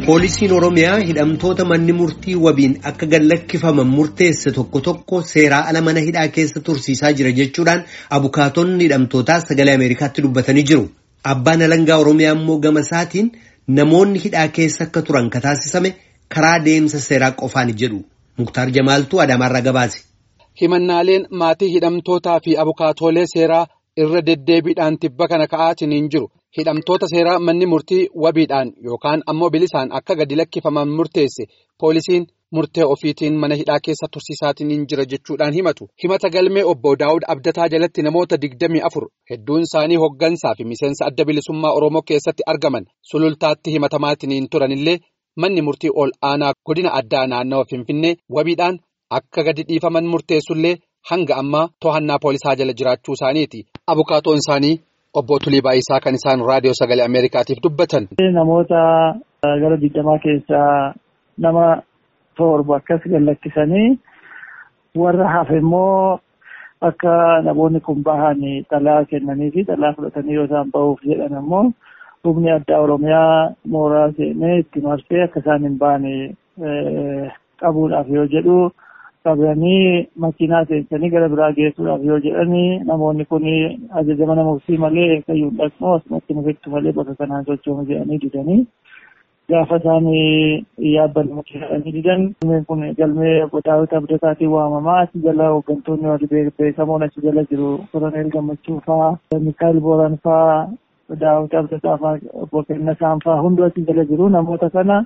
Poolisiin Oromiyaa hidhamtoota manni murtii wabiin akka gallakkifaman murteesse tokko tokko seeraa ala mana hidhaa keessa tursiisaa jira jechuudhaan abukaatonni hidhamtootaa sagalee Ameerikaatti dubbatanii jiru. Abbaan alangaa Oromiyaa immoo gama isaatiin namoonni hidhaa keessa akka turan kataasisame karaa deemsa seeraa qofaan jedhu. Muktaar Jamaaltuu Adaamaarraa gabaase. Himannaaleen maatii hidhamtootaa fi abukaatoolee seeraa irra deddeebiidhaan tibba kana ka'aatiin hin jiru. Hidhamtoota seeraa manni murtii wabiidhaan yookaan ammoo bilisaan akka gadi lakkifaman murteesse poolisiin murtee ofiitiin mana hidhaa keessa tursiisaatiin hin jira jechuudhaan himatu. Himata galmee obbo Daawud Abdataa jalatti namoota digdamii afur hedduun isaanii hoggansaa fi miseensa adda bilisummaa Oromoo keessatti argaman sulultaatti himatamaatiin hin turanillee manni murtii ol aanaa godina addaa naannawa Finfinnee wabiidhaan akka gadi dhiifaman murteessullee hanga ammaa to'annaa poolisaa jala jiraachuu isaaniiti. Abukaatoon isaanii. Obbo Tulii Baayisaa kan isaan raadiyoo sagalee Ameerikaatiif dubbatan. Namoota gara digdamaa keessaa nama torba akkas gallakkisanii warra hafe immoo akka namoonni kun bahan xalaa kennanii fi xalaa fudhatanii yoo isaan bahuuf jedhan ammoo humni addaa Oromiyaa mooraa seenee itti marsee akka isaan hin baane qabuudhaaf yoo jedhu. qabanii makiinaa seensanii gara biraa geessuudhaaf yoo jedhanii namoonni kun ajaja mana murtii malee eeggayyuu dhaqnu asumatti nufittu malee bakka kanaan sochoonu jedhanii didanii gaafa isaan yaabbanni jedhanii didan kun galmee Daawud Abdataatiin waamamaa achi jala hooggantoonni warri beekamoon achi jala jiru koroneel gammachuu faa mikaa'el booran faa Daawud Abdataa faa obbo Kennasaan faa hunduu achi jala jiru namoota kana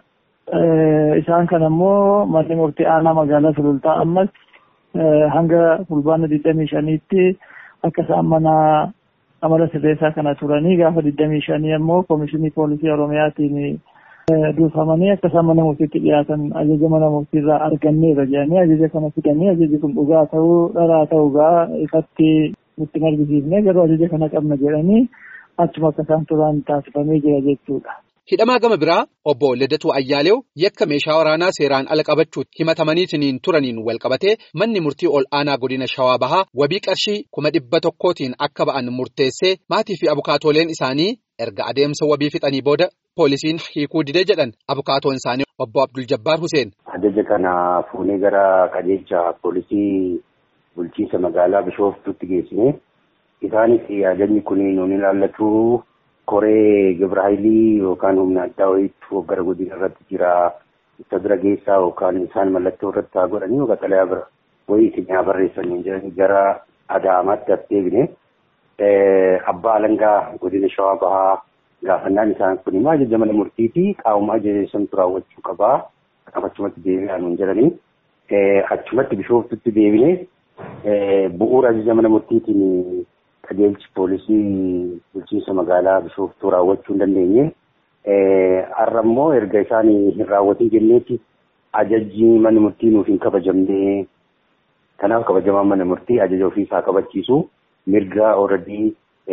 isaan kan ammoo manni murtii aanaa magaalaa sulultaa ammas hanga fulbaana digdamii shaniitti akka isaan mana amala sirreessaa kana turanii gaafa digdamii shanii ammoo koomishinii poolisii oromiyaatiin duufamanii akka isaan mana murtiitti dhiyaatan ajaja mana murtiirraa arganneerra jedhanii ajaja kana fidanii ajaji kun dhugaa ta'uu dharaa ta'uugaa ifatti nutti argisiifne garuu ajaja kana qabna jedhanii achuma akka isaan turan taasifamee jira jechuudha. Hidhamaa gama biraa obbo Lidatuu Ayyaaleew yakka meeshaa waraanaa seeraan ala qabachuutti himatamaniitiin turaniin wal qabatee manni murtii ol aanaa godina Shawaa Bahaa wabii qarshii kuma dhibba tokkootiin akka ba'an murteessee maatii fi abukaatooleen isaanii erga adeemsa wabii fixanii booda poolisiin hiikuu didee jedhan abukaatoon isaanii obbo Abdul Jabbaar Huseen. Ajaja kana fuunee gara qajeelcha poolisii bulchiinsa magaalaa Bishooftuutti geessine isaanis ajajni kun nuun ilaallatu. koree gibraayilii yookaan humna addaa wayiitu gara godina irratti jira isa bira geessaa yookaan isaan mallattoo irratti haa godhanii yookaan xalayaa bira wayii isin haa barreessanii jedhanii gara adaamaatti as deebine abbaa alangaa godina shawaa bahaa gaafannaan isaan kun immoo ajaja mana murtiitii qaamuma ajaja santu raawwachuu qabaa kanaaf achumatti deebi'aa nuun jedhanii achumatti bishooftutti deebine bu'uura ajaja mana murtiitiin qajeelchi poolisii bulchiinsa magaalaa bishooftuu raawwachuu hin dandeenye. Har'a immoo erga isaan hin raawwatin jenneetti ajajji mana murtii nuuf hin kabajamne. Kanaaf kabajamaan mana murtii ajaja ofiisaa kabachiisu mirga ooradii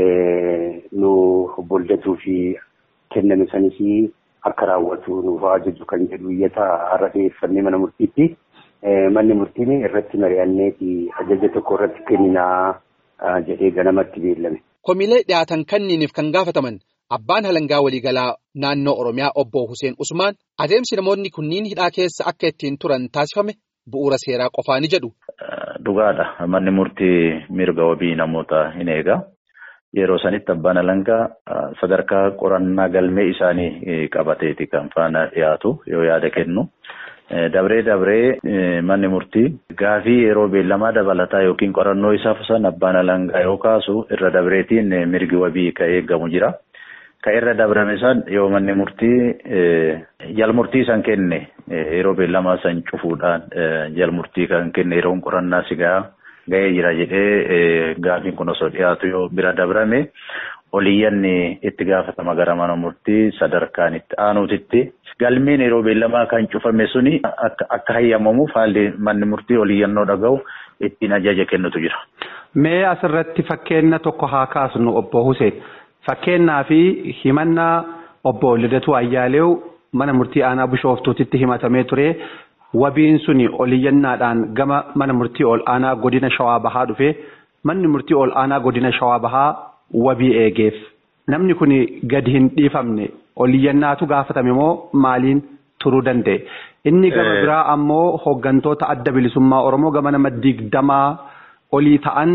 nu boldatuu fi kenname sanis akka raawwatu nuuf ajaju kan jedhu iyyata har'a dhiyeeffannee mana murtiitti. Manni murtiin irratti mari'anneeti ajaja tokko irratti kenninaa. jedhee ganamatti beellame. Komiilee dhiyaatan kanniiniif kan gaafataman abbaan halangaa waliigalaa naannoo Oromiyaa obbo Hussein Usmaan adeemsi namoonni kunniin hidhaa keessa akka ittiin turan taasifame bu'uura seeraa qofaa ni jedhu. Dhugaadha. Manni murtii mirga wabii namoota hin eega. Yeroo sanitti abbaan halangaa sadarkaa qorannaa galmee isaanii qabateeti kan faana dhiyaatu yoo yaada kennu. Dabree dabree manni murtii gaafii yeroo beellamaa dabalataa yookiin qorannoo isaa san abbaan alangaa yoo kaasu irra dabreetiin mirgi wabii ka eegamu jira. Ka irra dabrame san yoo manni murtii jalmurtii san kenne yeroo beellamaa san cufuudhaan jalmurtii kan kenne yeroon qorannaa sigaa ga'ee jira jedhee gaafiin kun osoo dhiyaatu yoo bira dabrame oliyyanni itti gaafatama gara mana murtii sadarkaan itti aanuutitti. Galmeen yeroo beellamaa kan cufame suni akka hayyamamuuf haalli manni murtii oliyyannoo dhaga'u ittiin ajaja kennutu jira. Mee asirratti fakkeenya tokko haa kaasnu obbo Hussein. Fakkeenyaa fi himannaa obbo Lidatuu Ayyaaleew mana murtii aanaa Bishooftuutitti himatamee ture. Wabiin suni oliyyannaadhaan gama mana murtii ol aanaa godina Shawaa Bahaa dhufe. Manni murtii ol aanaa godina Shawaa Bahaa wabii eegeef. Namni kun gadi hin dhiifamne oliyyannaatu gaafatame moo maaliin turuu danda'e. Inni gama biraa ammoo hooggantoota adda bilisummaa Oromoo gama nama digdamaa olii ta'an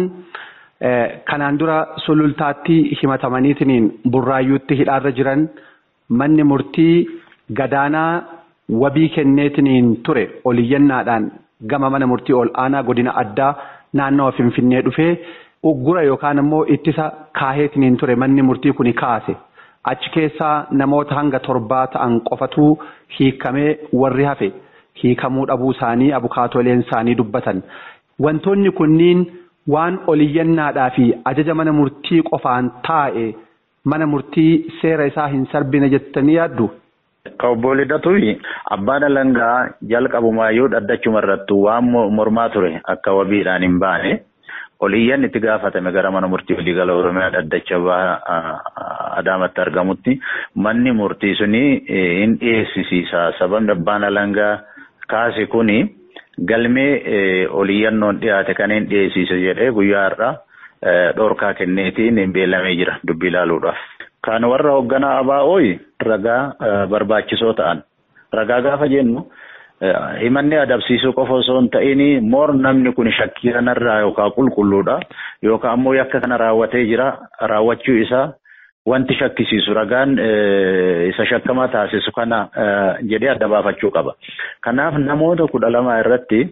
kanaan dura sulultaatti himatamaniitiin burraayyuutti hidhaarra jiran manni murtii gadaanaa wabii kenneetiin ture oliyyannaadhaan gama mana murtii ol aanaa godina addaa naannawa Finfinnee dhufee uggura yookaan ammoo ittisa kaaheetiin ture manni murtii kuni kaase. Achi keessaa namoota hanga torbaa ta'an qofatu hiikamee warri hafe hiikamuu dhabuu isaanii abukaatoleen isaanii dubbatan. Wantoonni kunniin waan oliyyannaadhaa fi ajaja mana murtii qofaan taa'e mana murtii seera isaa hin sarbine jettanii yaaddu. Obbo Lidatuufi abbaan alangaa jalqabumaayyuu dhaddachuma irratti waan mormaa ture akka wabiidhaan hin baane. oliyyan itti gaafatame gara mana murtii waliigala oromiyaa dhaddacha adaamatti argamutti manni murtii suni hin dhiyeessisiisa sababni abbaan alangaa kaase kuni galmee oliyyannoon dhiyaate kan hin dhiyeessise jedhee guyyaa har'a dhorkaa kenneetiin hin beellamee jira dubbii ilaaluudhaaf. Kan warra hoogganaa ABO'ii ragaa barbaachisoo ta'an ragaa gaafa jennu. himanni adabsiisuu qofa osoo hin ta'in moor namni kun shakkii kanarraa yookaan qulqulluudha yookaan ammoo yakka kana raawwatee jira raawwachuu isaa wanti shakkisiisu ragaan isa shakkamaa taasisu kana jedhee adda baafachuu qaba. Kanaaf namoota kudha lama irratti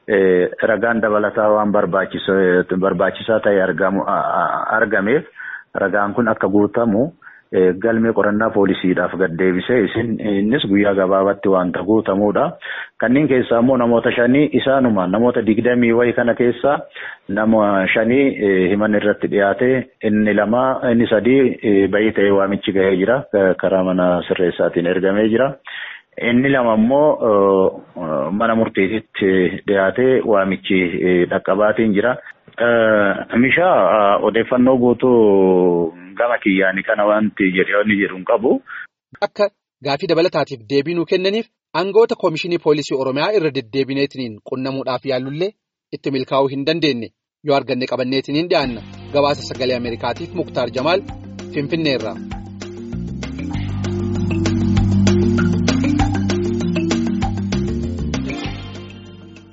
ragaan dabalataa waan barbaachisaa ta'e argameef ragaan kun akka guutamu. galmee qorannaa poolisiidhaaf gaddeebisee isin innis guyyaa gabaabaatti wanta guutamuudha. Kanneen keessaa immoo namoota shanii isaanuma namoota digdamii wayii kana keessaa nama shanii himan irratti dhiyaate inni lama inni sadii bayii ta'ee waamichi gahee jira karaa mana sirreessaatiin ergamee jira. Inni lama immoo mana murtiititti dhiyaatee waamichi dhaqqabaatiin jira. Mishaa odeeffannoo guutuu gama kiyyaanii kana wanti jedhee jedhu hin qabu. Akka gaafii dabalataatiif deebii nuu kennaniif aangoota koomishinii poolisii Oromiyaa irra deddeebineetiin qunnamuudhaaf yaallullee itti milkaa'uu hin dandeenye yoo arganne qabanneetiin hin dhiyaanna gabaasa sagalee Ameerikaatiif Muktaar Jamaal Finfinneerraa.